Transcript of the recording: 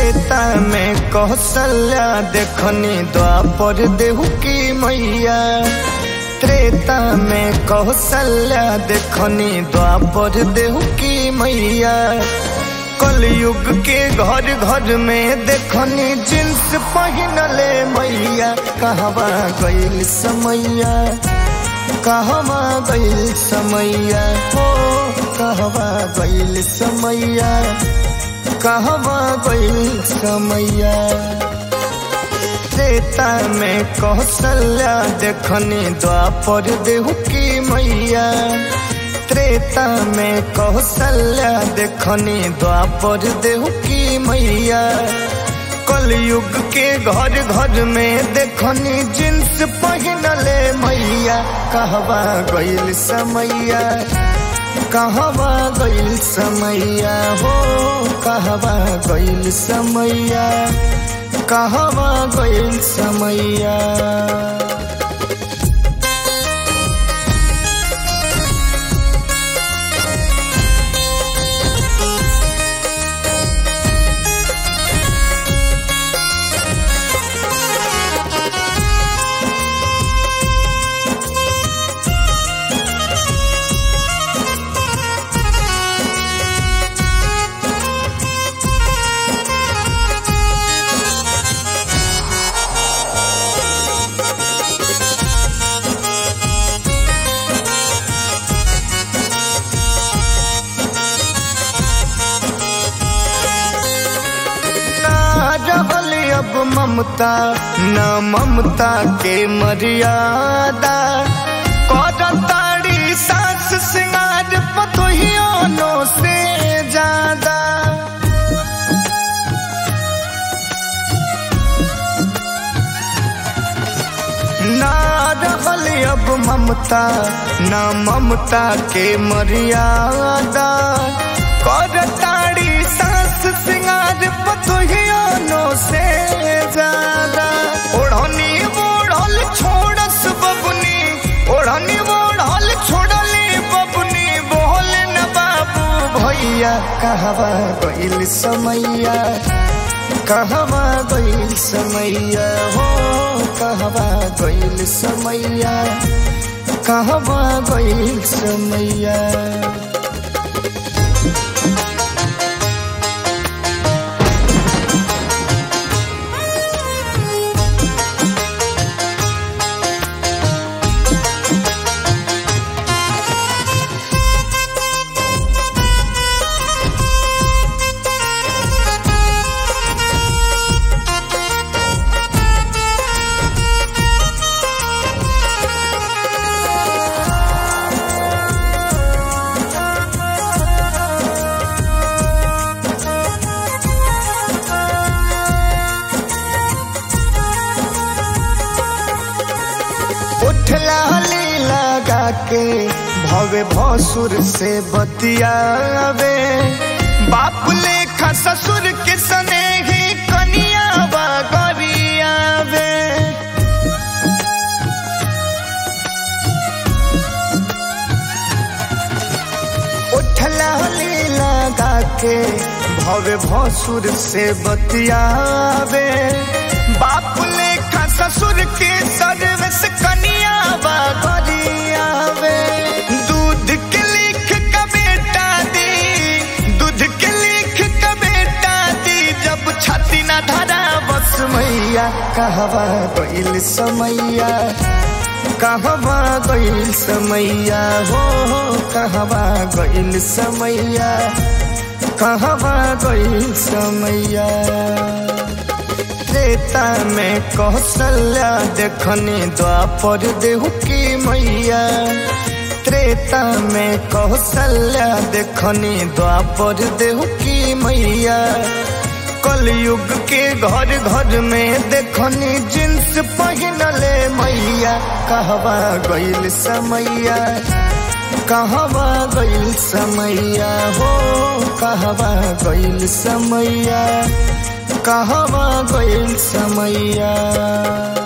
त्रेता में कौशल्या देखनी द्वापर देहु की मैया त्रेता में कौशल्या देखनी द्वापर देहु की मैया कलयुग के घर घर में देखनी जींस पहनले मैया कहवा गईल समैया कहवा गईल समैया हो कहवा गईल समैया कहवा गईल समैया त्रेता में कौशल्या देखनी द्वापर देहु की मैया त्रेता में कौशल्या देखनी द्वापर देहु की मैया कलयुग के घर घर में देखनी जींस पहनले मैया कहवा गईल समैया कहवा गईल समैया हो कहवा गईल समैया कहवा गईल समैया रहल अब ममता न ममता के मर्यादा करताड़ी सास सिंगार पतोहियों से ज्यादा ना रहल अब ममता न ममता के मर्यादा करताड़ी सास सिंगार पतोहियों से ज्यादा ओढ़नी ओढ़ल छोड़स बबुनी ओढ़नी ओढ़ल छोड़ली बबुनी बोल न बाबू भैया कहवा गईल समैया कहवा गईल समैया हो कहवा गईल समैया कहवा गईल समैया उठला लगा के भवे भसुर से बतियावे बाप लेखा ससुर के सने ही कनिया गरियावे उठला लगा के भवे भसुर से बतियावे बाप लेखा ससुर के सर्विस कनिया गरियावे दूध के लिख का बेटा दी दूध के लिख का बेटा दी जब छाती ना धरा बस मैया कहवा गईल समैया कहवा गईल समैया हो कहवा गईल समैया कहवा गईल समैया त्रेता में कौशल्या देखनी द्वापर देहु की मैया त्रेता में कौशल्या देखनी द्वापर देहु की मैया कलयुग के घर घर में देखनी जींस पहनले मैया कहवा गईल समैया कहवा गईल समैया हो कहवा गईल समैया कहवा गईल समैया